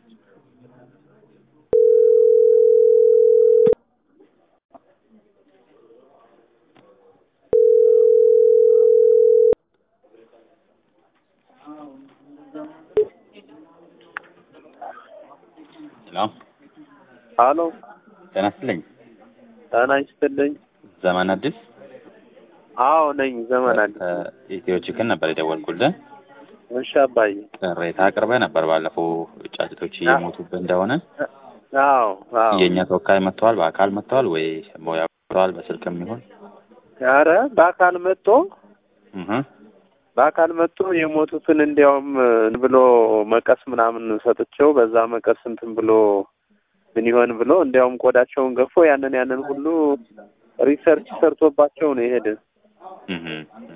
ሄሎ ሀሎ ጤና ይስጥልኝ። ጤና ይስጥልኝ። ዘመን አዲስ አዎ ነኝ። ዘመን አዲስ። ኢትዮ ቺክን ነበር የደወልኩልህ። እሺ አባዬ። ቅሬታ አቅርበህ ነበር ባለፈው ጫጭቶች እየሞቱብህ እንደሆነ። አዎ አዎ። የእኛ ተወካይ መጥተዋል? በአካል መጥተዋል ወይ ሞያ መጥተዋል? በስልክም ይሁን ኧረ በአካል መጥቶ እህ በአካል መጥቶ የሞቱትን እንዲያውም ብሎ መቀስ ምናምን ሰጥቼው በዛ መቀስ እንትን ብሎ ምን ይሆን ብሎ እንዲያውም ቆዳቸውን ገፎ ያንን ያንን ሁሉ ሪሰርች ሰርቶባቸው ነው የሄደ እህ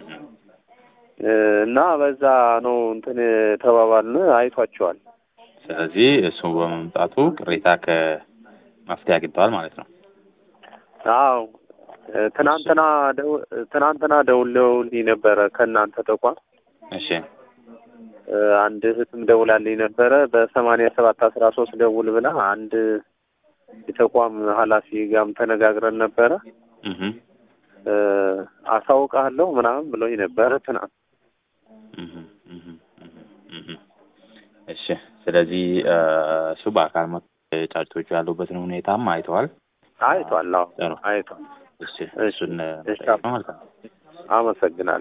እና በዛ ነው እንትን ተባባልን። አይቷቸዋል። ስለዚህ እሱ በመምጣቱ ቅሬታ ከመፍትሄ አግኝተዋል ማለት ነው። አዎ ትናንትና ደው ትናንትና ደውለውልኝ ነበረ ከእናንተ ተቋም እሺ አንድ እህትም ደውላልኝ ነበረ በሰማንያ ሰባት አስራ ሶስት ደውል ብላ አንድ የተቋም ኃላፊ ጋርም ተነጋግረን ነበረ እህ አሳውቃለሁ ምናምን ብሎኝ ነበረ ትናንት። እህ እህ እህ እሺ ስለዚህ እሱ በአካል መጥቶ ጫጭቶቹ ያሉበትን ሁኔታም አይተዋል። አይቷል። አዎ ጥሩ አይቷል። እሺ እሱን እሺ ጠይቀው ማለት ነው። አመሰግናለሁ።